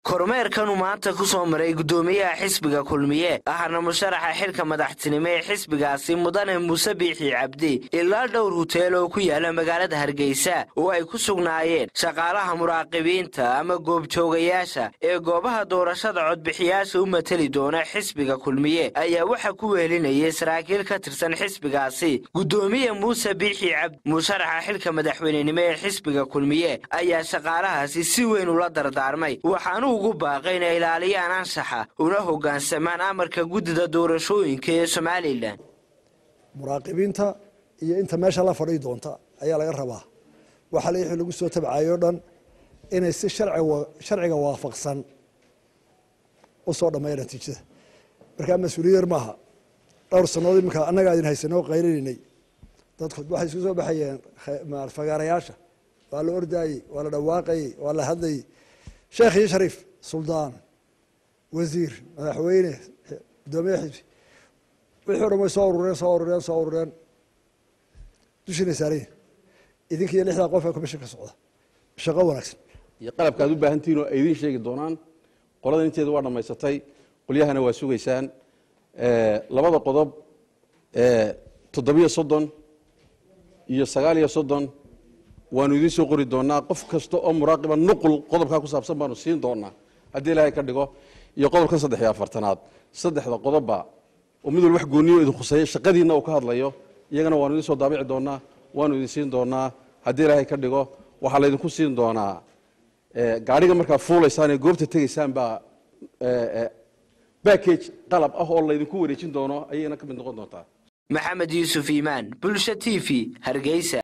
kormeerkanuu maanta ku soo maray guddoomiyaha xisbiga kulmiye ahna musharaxa xilka madaxtinimo ee xisbigaasi mudane muuse biixi cabdi ilaa dhowr huteel oo ku yaala magaalada hargeysa oo ay ku sugnaayeen shaqaalaha muraaqibiinta ama goobjoogayaasha ee goobaha doorashada codbixiyaasha u mateli doona xisbiga kulmiye ayaa waxa ku weelinayay saraakiil ka tirsan xisbigaasi guddoomiye muuse biixi cabdi musharaxa xilka madaxweynenimo ee xisbiga kulmiye ayaa shaqaalahaasi si weyn ula dardaarmay waxaanu ugu baaqay inay ilaaliyaan anshaxa una hoggaansamaan amarka guddida doorashooyinka ee somalilan muraaqibiinta iyo inta meesha la fadhii doonta ayaa laga rabaa waxa la wixii lagu soo tabcayo o dhan inay si sharciga waafaqsan u soo dhammeeya natiijada markaa mas-uuliyad yar maaha dhowr sannadood iminka annagaa idin haysanoo qaylinaynay dadku waxay isku soo baxayeen fagaarayaasha waa la ordaayey waa la dhawaaqayey waa la hadlayey sheekh iyo shariif suldaan wasiir madaxweyne guddoomiye xisbi wixii o dhan way soo urureen soo urureen soo urureen dushiina saarayin idinka iyo lixdaa qof ee commission ka socda shaqo wanaagsan iyo qalabka aad u baahantihiin oo ay idiin sheegi doonaan qolada inteeda waa dhammaysatay qolyahana waa sugaysaan labada qodob toddobiyo soddon iyo sagaal iyo soddon waanu idiin soo qori doonaa qof kasta oo muraaqiba nuqul qodobkaa ku saabsan baanu siin doonaa haddii ilaahay ka dhigo iyo qodobkan saddex iyo afartanaad saddexda qodobba oo mid wal wax gooniyo idin khuseeya shaqadiinna uu ka hadlayo iyagana waanu idiin soo daabici doonaa waanu idin siin doonaa haddii ilaahay ka dhigo waxaa laydinku siin doonaa gaadhiga markaa fuulaysaan ee goobta tegaysaan baa backage qalab ah oo laydinku wareejin doono ayayna ka mid noqon doontaa maxamed yuusuf iimaan bulsha t v hargeysa